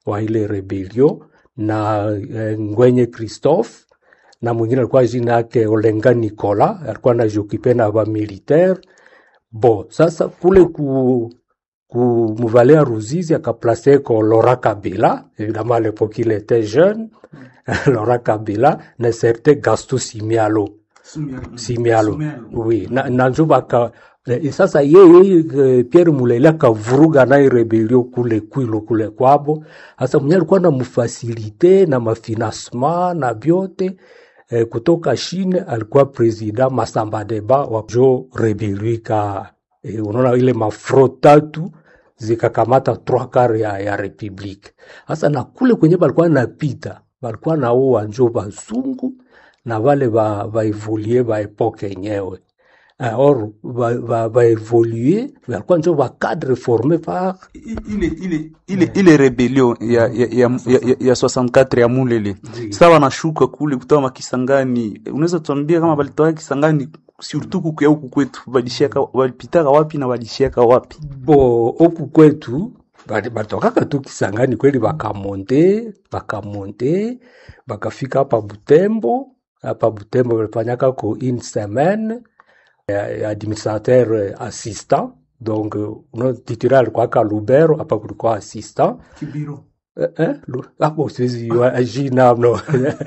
wa ile rebelio na eh, Ngwenye Christophe na mwingine alikuwa jina yake Olenga Nicola, alikuwa anajokipe na ba militaire bo. Sasa kule ku ku Muvalea Ruzizi akaplace ko Laurent Kabila, évidemment à l'époque il était jeune, Laurent Kabila na certain Gaston Simialo Simialo, oui, na, na njo baka eh, sasa yeye eh, Pierre Mulele akavuruga naye rebelio kule Kwilu kule kwabo. Sasa mwenye alikuwa na mfasilite na mafinancement na vyote eh, kutoka Chine, alikuwa president Masamba Deba wa jo rebelio ika eh, unaona ile mafro tatu zikakamata trois quarts ya, ya republique. Sasa na kule kwenye balikuwa napita balikuwa naoa njo bazungu na vale ba, ba evolue ba epoke yenyewe uh, or ba, ba, ba evolue balikuwa njo ba cadre forme par I- ile ile ile ile rebellion ya ya ya, ya, ya, ya 64 ya Mulele sasa wanashuka kule kutoka makisangani, unaweza tuambia kama balitoka Kisangani surtout kuku ya huku kwetu balishaka balipitaka wapi na balishaka wapi? bo oku kwetu bali- batokaka tu Kisangani kweli, bakamonte bakamonte bakafika hapa Butembo. Hapa Butembo balifanyaka ko une semaine ya administrateur eh, assistant donc eh, uno titulaire alikuwa ka Lubero, hapa kulikuwa assistant Kibiro. Eh, eh, Lu- ah, bon, siwezi jua jina no.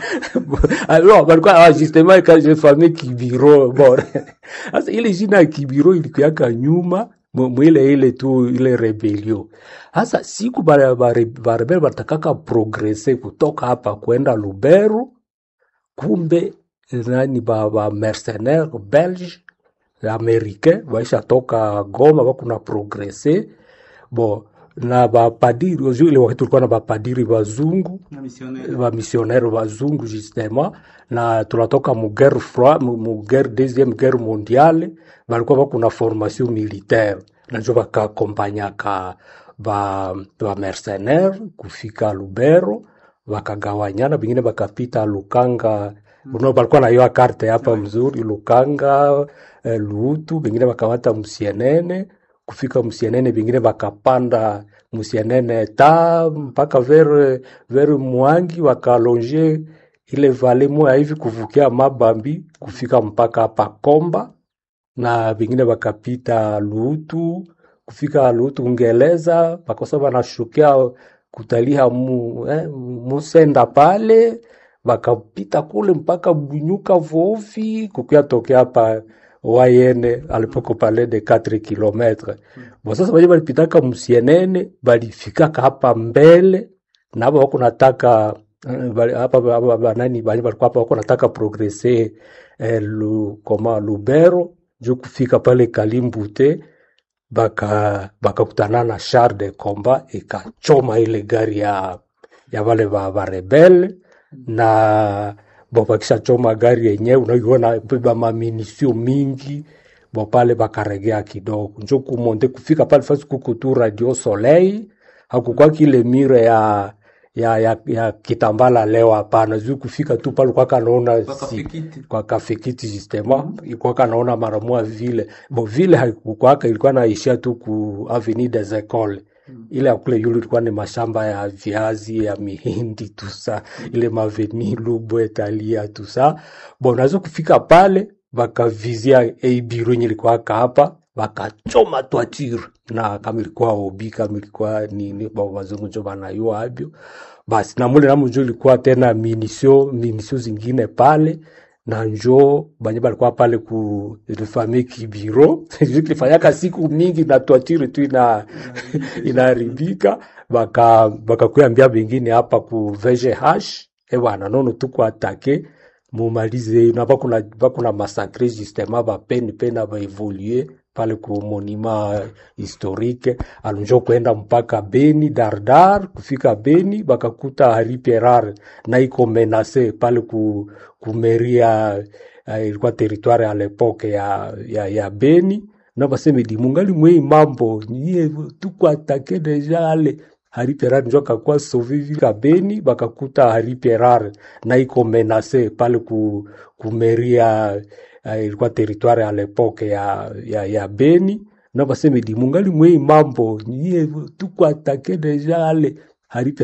Ah, no, balikuwa ah, justement quand j'ai famé Kibiro bon. Sasa ile jina ya Kibiro ilikuwaka nyuma mu- mwile ile tu ile rebelio. Sasa siku bare- bare- barebel batakaka progrese kutoka hapa kwenda Lubero, kumbe nani ba, ba mercenaire belge americain waisha toka Goma bakuna progrese bo na bapadiri ozu ile wakati tulikuwa na bapadiri bazungu Na missionnaire. bamisionnaire bazungu justement na tunatoka mu guerre froide mu mu guerre deuxième guerre mondiale balikuwa bakuna formation militaire najo bakakompanyaka ba, ba mercenaire kufika Lubero bakagawanyana, bengine bakapita Lukanga uno balikuwa na hiyo karte hapa mzuri Lukanga eh, Luutu, bengine bakamata Musienene kufika Musienene, bengine bakapanda Musienene ta mpaka vers vers Mwangi wakalonge ile vale moya hivi kuvukia Mabambi kufika mpaka hapa Komba na vingine wakapita Lutu kufika Lutu Ungeleza, pakosa wanashukia kutalia mu, eh, Musenda pale wakapita kule mpaka Bunyuka Vovi kukia tokea hapa Wayene alipoko pale de 4 kilometre. Bo sasa wale walipitaka Musienene balifikaka hapa mbele na hapa wako nataka eh, bali- hapa hapa- hapa nani bali walikuwa hapa wako nataka progrese eh, lu, koma Lubero juu kufika pale Kalimbute baka bakakutana na char de combat ikachoma ile gari ya ya wale ba, ba rebel na bo bakisha choma gari yenyewe unaiona beba maminisio mingi bo pale bakaregea kidogo njo kumonte kufika pale fasi kuko tu radio soleil hakukuwa kile mire ya ya ya, ya kitambala leo hapana juu kufika tu pale kwa kanaona si, kwa kafikiti justement ilikuwa kanaona mara moja vile bo vile haikukwaka ilikuwa naishia tu ku avenue des Ecoles ile ya kule yulu ilikuwa ni mashamba ya viazi ya mihindi tusa ile maveni Lubwe Talia tusa bon nazo kufika pale bakavizia ei biro yenye ilikuwa hapa bakachoma twatire na kama ilikuwa obi kama ilikuwa nini ba wazungu njo banayua abyo basi na mule namu njo ilikuwa tena minisio minisio zingine pale na njo banye balikuwa pale ku famille kibiro kilifanyaka siku mingi na twatire tu ina inaharibika baka bakakuambia bengine hapa ku VGH e bwana nono tuko atake mumalize na bakuna bakuna masakre justement bapeni pena baevolue pale ku monument historique alunjo kwenda mpaka Beni Dardar kufika Beni bakakuta Hari Pierar na iko menase pale ku, ku meria uh, ilikuwa territoire à l'époque ya, ya, ya Beni na baseme di mungali mwei mambo nyie tuko atake deja ale Hari Pierar njo akakuwa sauve vika Beni bakakuta Hari Pierar na iko menase pale ku, ku meria uh, ilikuwa territoire à l'époque ya, ya, ya Beni na baseme di mungali mwei mambo nyie tuko atake deja ale Hari Pierar